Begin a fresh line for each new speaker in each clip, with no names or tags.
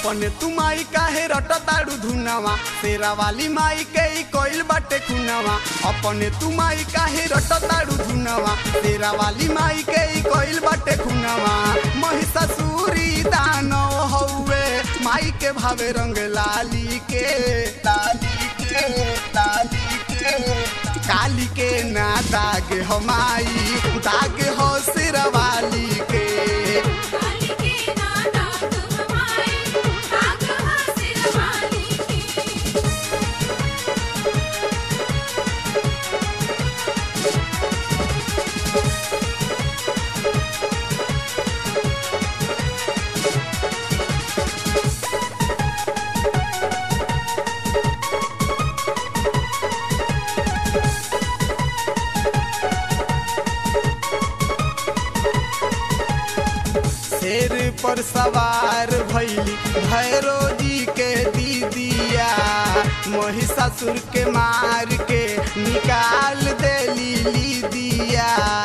अपने तू माई काहे रट ताड़ू धुनावा तेरा वाली माई के ई कोइल बाटे खुनावा अपने तू माई काहे रट ताड़ू धुनावा तेरा वाली माई के ई कोइल बाटे खुनावा महिषासुरी दानव हौवे माई के भावे रंग लाली के लाली के लाली के काली के ना दाग हो माई दाग हो सिरवाली के
काली के ना दाग हमारी दाग हासिल वाली की
शेर पर सवार भैली भैरो जी के दीदिया महिषासुर के मार के निकाल देली लीदिया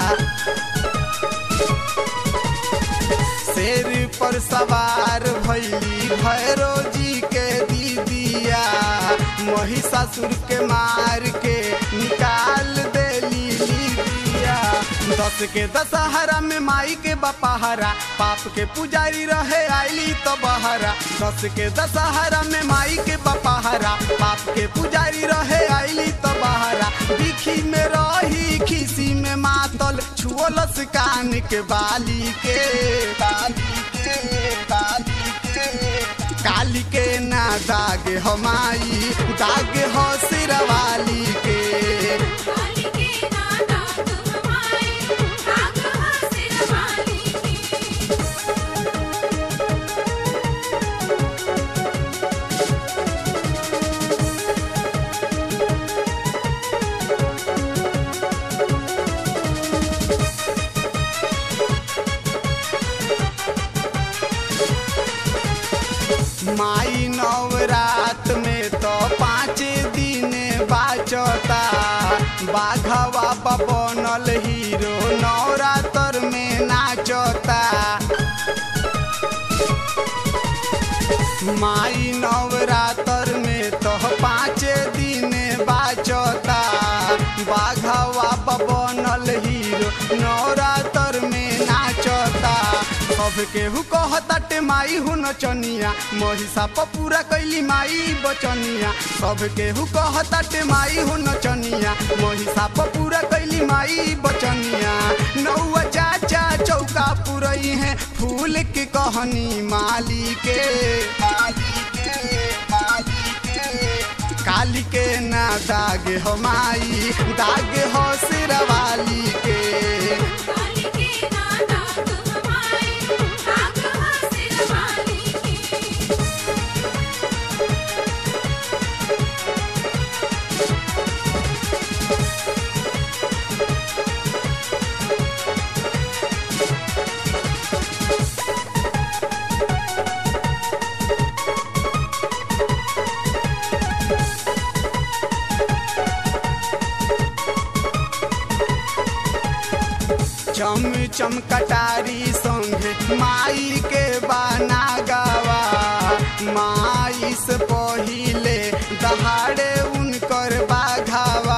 शेर पर सवार भैली भैरो जी के दीदिया महिषासुर के मार के निकाल देली लीदिया दस के दशहरा में माई के बपहरा पाप के पुजारी रहे आईली तो बहरा दस के दशहरा में माई के बपहरा पाप के पुजारी रहे आईली तो बहरा दिखी में रही खिसी में मातल छुअलस कान के बाली के बाली के बाली के काली के ना दाग हो माई दाग हो सिरवाली के
काली के ना दाग हमारी दाग हासिल वाली की
माई नवरात में तो पाँच दिन बाचता बाघवा बनल हीरो नवरात्र में नाचता माई नवरात्र में तो पाँच दिन बाचता बाघवा बनल हीरो नवरात्र में नाचता सब केहू कहताटे माई हु नचनिया महिषा पर पूरा कैली माई बचनिया सब केहू कहताटे माई हु नचनिया महिषा पर पूरा कैली माई बचनिया नौआ चाचा चौका पुरई है फूल के कहनी माली के माली के माली के काली के ना दाग हो माई दाग हो सिरवाली के
काली के ना दाग हमारी दाग हासिल वाली की
चम चम कटारी संगे माई के बाना गावा माई से पहिले दहाड़े उनकर बाघावा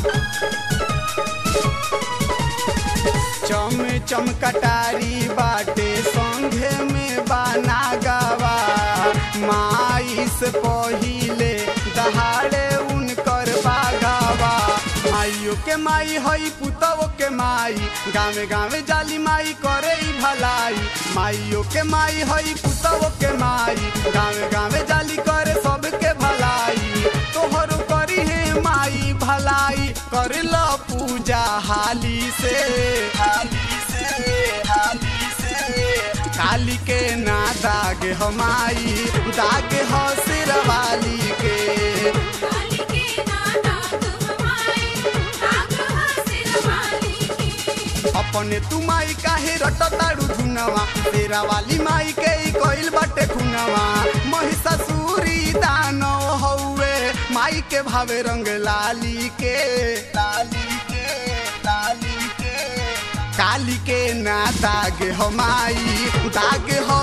चम चम कटारी बाटे संघे में बाना गावा माई से पहिले दहाड़े उनकर बाघावा माइयो के माई हई पुतवो के माई गावे गावे जाली माई करे ई भलाई माइयो के माई हई पुतवो के माई गावे गावे जाली करे सबके भलाई तोहरो करी है माई भलाई कर लो पूजा हाली से हाली से हाली से काली के ना दाग हो माई दाग हो सिरवाली के
काली के ना दाग हमारी दाग हासिल वाली की
अपने तू माई काहे रट ताड़ू धुनवा तेरा वाली माई के ई कोइल बाटे खुनवा महिषासुरी दानव हौवे माई के भावे रंग लाली के लाली के लाली के काली के ना दाग हो माई दाग हो